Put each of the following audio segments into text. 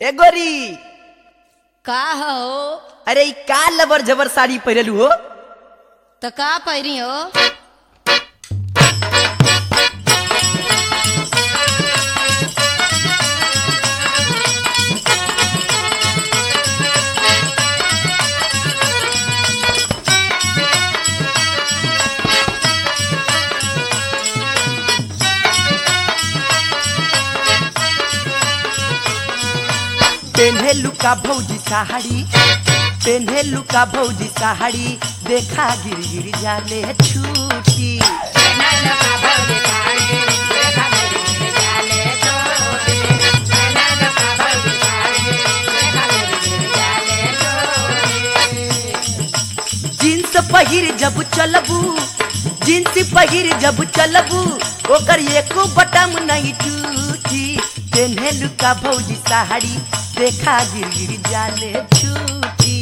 ए गोरी का हो अरे ई का लबर जबर साड़ी पहिरलू हो तो का पहिरी हो पेन्हे लुका भौजी साड़ी पेन्हे लुका भौजी साड़ी देखा गिर गिर जाले छूटी जींस पहिर जब चलबू जींस पहिर जब चलबू ओकर एको बटम नहीं टूटी पेन्हे लुका भौजी साड़ी देखा गिर गिर जाले छूटी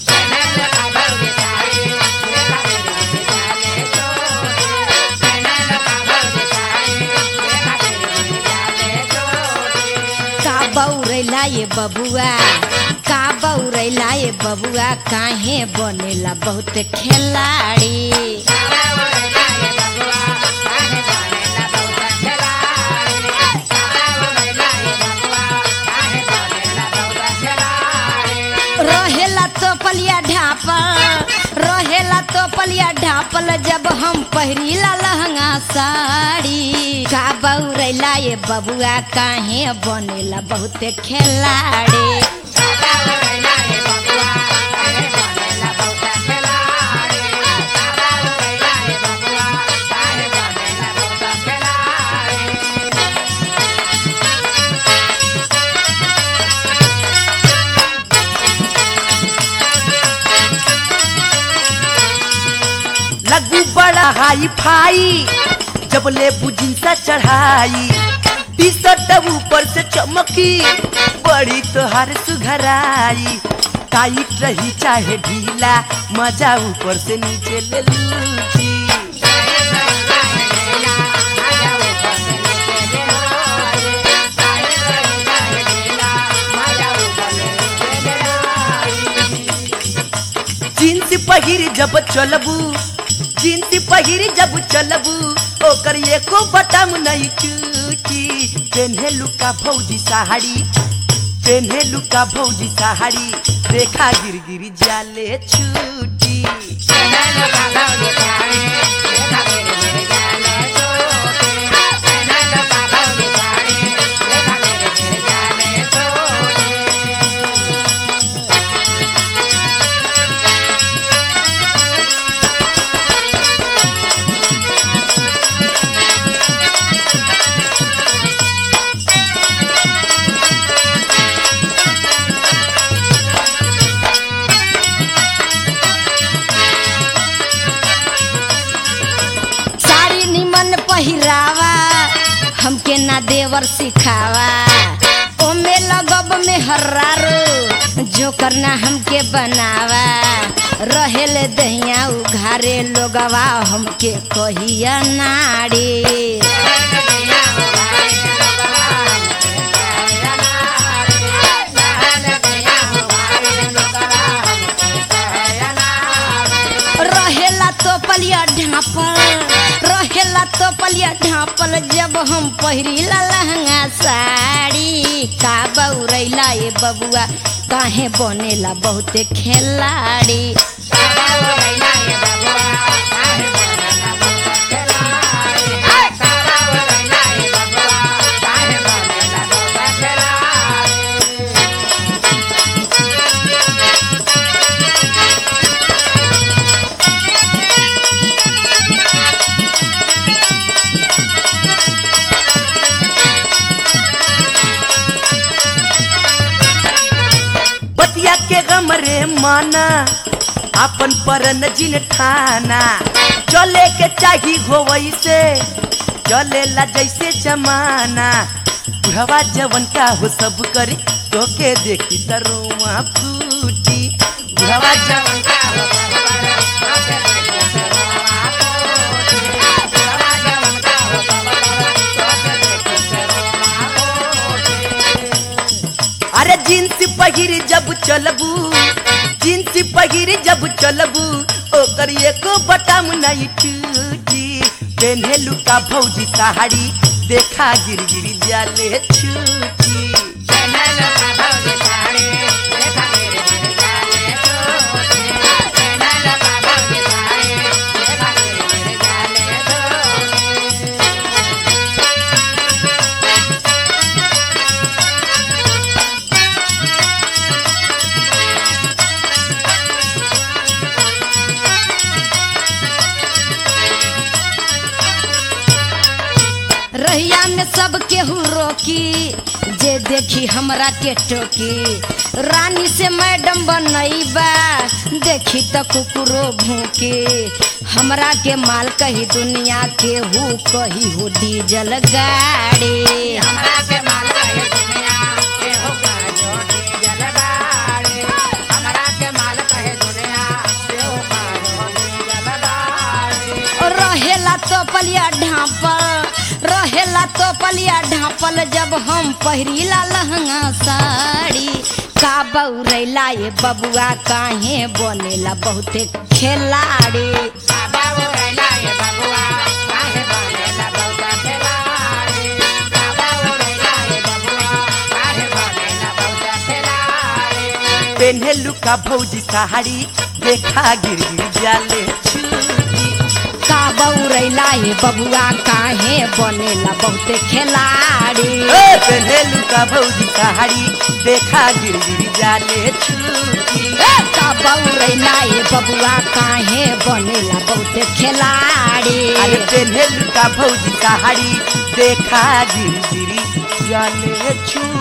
का बौरैला ये बबुआ का बौरैला ये बबुआ काहे बनेला बहुत खिलाड़ी रहेला तो पलिया ढापल रहेला तो पलिया ढापल जब हम पहिरीला लहंगा साड़ी का बौरैला ये बबुआ काहे बनेला बहुत खिलाड़ी लगू बड़ा हाई फाई जब ले बुझिंसा चढ़ाई टी शर्ट ऊपर से चमकी बड़ी तोहार सुघराई टाइट रही चाहे ढीला मजा ऊपर से नीचे ले लूटी जींस पहिर जब चलबू जींस पहिर जब चलबू ओकर एको बटम नहीं टूटी पेन्हे लुका भौजी साड़ी पेन्हे लुका भौजी साड़ी देखा गिर गिर जाले छूटी साड़ी निमन पहिरावा हमके ना देवर सिखावा ओमे लगब में हर्रारो जो करना हमके बनावा रहेले दहिया उघारे लोगवा हमके कहिया नाड़ी रहेला तो पलिया ढापल रहेला तो पलिया ढापल जब हम पहिरीला लहंगा साड़ी का बौरैला ये बबुआ काहे बनेला बहुत खिलाड़ी बतिया के गमरे माना अपन परन जिन ठाना चले के चाही होवई से चलेला जैसे जमाना बुढ़वा जवन का हो सब करे तो के देखी तरुआ फूटी बुढ़वा जवन का हो सब करे, तोके देखी तरुआ फूटी। बुढ़वा जवन का हो सब करे, तोके देखी तरुआ फूटी। अरे जींस पहिर जब चलबू जींस पहिर जब चलबू ओकर एको बटम नहीं टूटी पेन्हेलू का भौजी साड़ी देखा गिर गिर जाले छूटी रहिया में सब केहू रोकी जे देखी हमरा के टोकी रानी से मैडम बनैबा देखी त कुकुरो भूके हमरा के माल कही दुनिया के हु कही हो डीजल गाड़ी रहेला तो पलिया ढापल रहेला तो पलिया ढापल जब हम पहिरीला लहंगा साड़ी का बौरैला ये बबुआ काहे बनेला बहुते खिलाड़ी पेन्हेलू का भौजी साड़ी देखा गिर गिर जाले छूटी का बौरैला ये बबुआ काहे बनेला बहुते खिलाड़ी ए, पेन्हेलू का भौजी साड़ी देखा गिर गिर जाले छूटी ए, का बौरैला ये बबुआ काहे बनेला बहुते खिलाड़ी अरे पेन्हेलू का भौजी साड़ी देखा गिर गिर जाले छूटी